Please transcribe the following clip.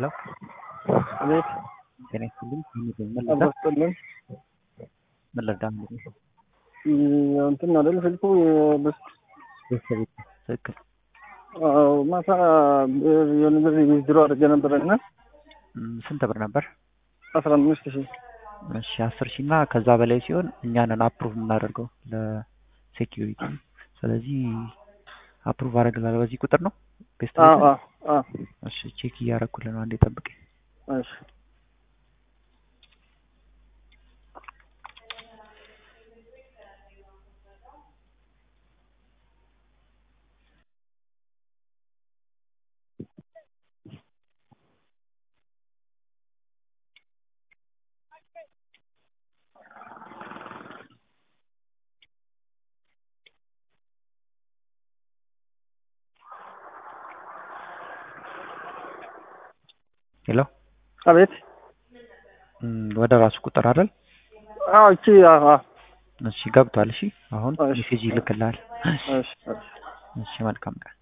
ሄሎ አቤት ጤና ይስጥልኝ። ምን ልርዳ? አባስጥልን ምን ልርዳ? እንትን አይደል ስልኩ የበስ ቤተሰቤት ትክክል። አዎ ማታ የሆነ ብር ዊዝድሮ አድርጌ ነበረ እና እም፣ ስንት ብር ነበር? አስራ አምስት ሺህ እሺ አስር ሺህ እና ከዛ በላይ ሲሆን እኛንን አፕሩቭ የምናደርገው ለሴኪዩሪቲ። ስለዚህ አፕሩቭ አደርግላለሁ። በዚህ ቁጥር ነው ቤስት አዎ ቤት? አዎ አዎ እሺ ቼክ እያደረኩልህ ነው። አንዴ ጠብቀኝ። እሺ ሄሎ አቤት እም፣ ወደ ራሱ ቁጥር አይደል? አዎ እቺ አዎ አዎ እሺ ገብቷል። እሺ አሁን እሺ። ሜሴጅ ይልክልሃል። እሺ እሺ እሺ መልካም ቀን።